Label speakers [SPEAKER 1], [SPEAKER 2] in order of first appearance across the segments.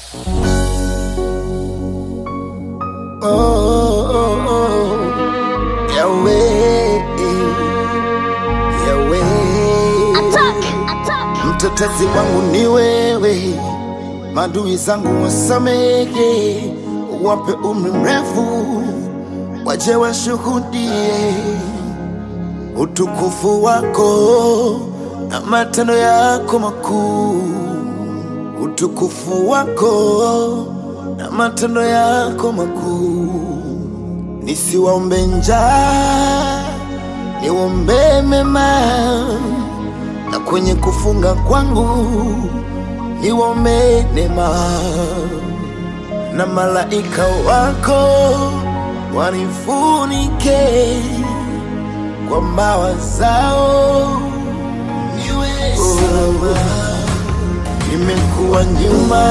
[SPEAKER 1] Oh, oh, oh. Yahweh, Yahweh. Mtetezi wangu ni wewe, madui zangu wasamehe, wape umri mrefu, waje washuhudie utukufu wako na matendo yako makuu, utukufu wako na matendo yako makuu. Nisiwaombe njaa, niwaombe mema, na kwenye kufunga kwangu niwaombe neema, na malaika wako wanifunike kwa mbawa zao niwe salama. Nimekuwa nyuma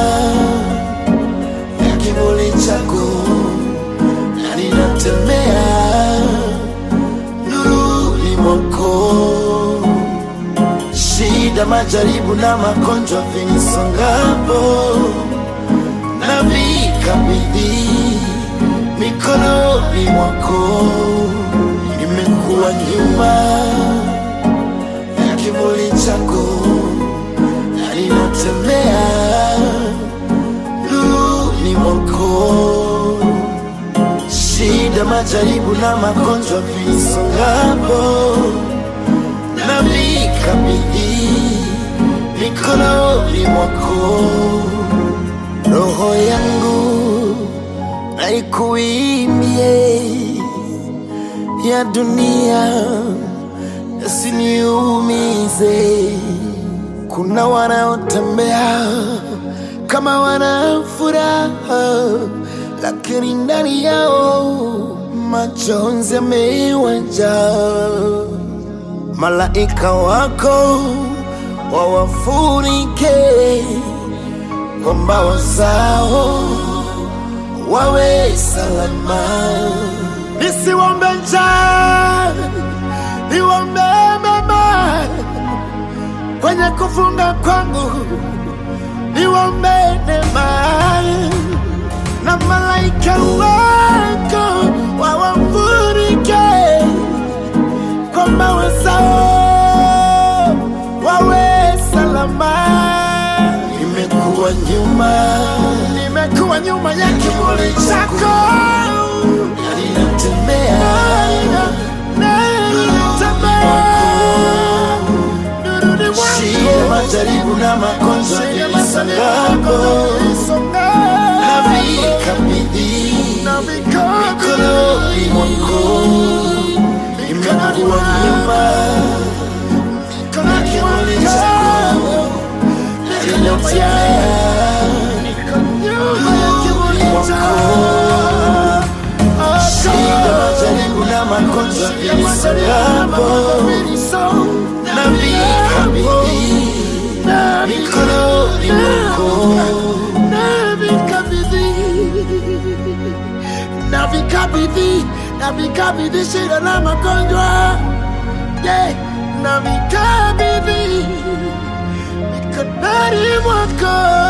[SPEAKER 1] ya kivuli chako na ninatembea nuruni mwako. Shida, majaribu na magonjwa vinisongapo, na vikabidhi mikononi mwako. Nimekuwa nyuma ya kivuli chako na ninatembea nuruni mwako. Shida, majaribu na magonjwa vinisongapo, na vikabidhi mikononi mwako. Roho yangu naikuimbie ya dunia yasiniumize. Kuna wanaotembea kama wana furaha, lakini ndani yao majonzi yamewajaa. Malaika wako wawafunike kwa mbawa zao, wawe salama. Nisiwombe njaa, niwombe mema kwenye kufunga kwangu, niwombe neema na malaika wako wawafunike kwa mbawa zao, wawe salama. Nimekuwa nyuma, nimekuwa nyuma ya kivuli chako, na ninatembea Shida, majaribu na magonjwa vilisongapo, na vikabidhi mikononi mwako. Nimekuwa nyuma ya kivuli chako, na ninatembea nuruni mwako. Shida, majaribu na magonjwa vilisongapo, na vikabidhi mikononi mwako.
[SPEAKER 2] navikabidhi navikabidhi shida na magonjwa yeah. navikabidhi mikononi mwako